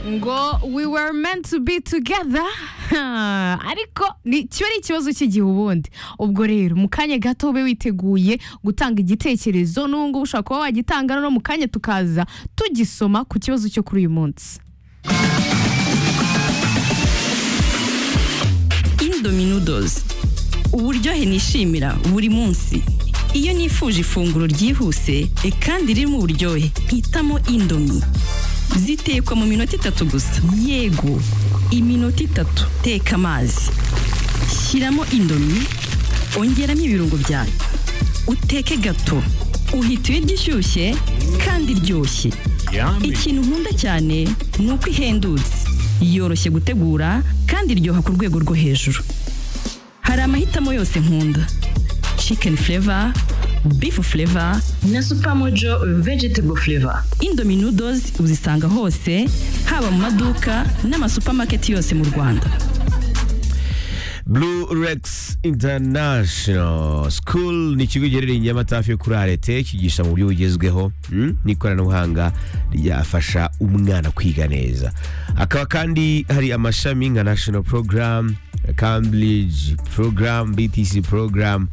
ngo we were meant to be together ariko ni- kiba ari ikibazo cy'igihe ubundi ubwo rero mu kanya gato ube witeguye gutanga igitekerezo n'ubu ngubu ushobora kuba wagitanga no mu kanya tukaza tugisoma ku kibazo cyo kuri uyu munsi Indominoodles uburyohe nishimira buri munsi iyo nifuje ifunguro ryihuse e, kandi ririmo uburyohe mpitamo indomi zitekwa mu minota itatu gusa yego iminota itatu teka amazi shyiramo indomi ongeramo ibirungo byayo uteke gato uhita ibiryo ishyushye kandi iryoshye Yummy. ikintu nkunda cyane ni uko ihendutse yoroshye gutegura kandi iryoha ku rwego rwo hejuru hari amahitamo yose nkunda chicken flavor beef flavor na supamojo vegetable flavor indomie noodles uzisanga hose haba mu maduka n'amasupamaketi yose mu rwanda Blue Rex International School ni ikigo giherereye i Nyamata hafi yo kuri arete kigisha mu buryo bugezweho mm, n'ikoranabuhanga ryafasha umwana kwiga neza hakaba kandi hari amashami nka National Program Cambridge Program BTC Program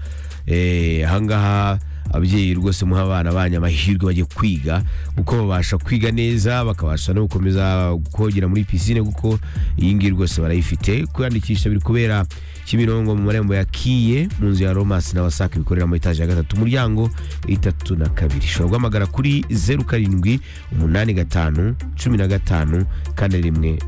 eh, ahangaha ababyeyi rwose muha abana banyu amahirwe bajye kwiga kuko babasha kwiga neza bakabasha no gukomeza kogera muri pisine kuko iyi ngiyi rwose barayifite kwiyandikisha biri kubera kimirongo mu marembo ya kiye mu nzu ya romasi na wasake bikorera mu etaje ya gatatu umuryango itatu na kabiri ushobora guhamagara kuri zeru karindwi umunani gatanu cumi na gatanu kane rimwe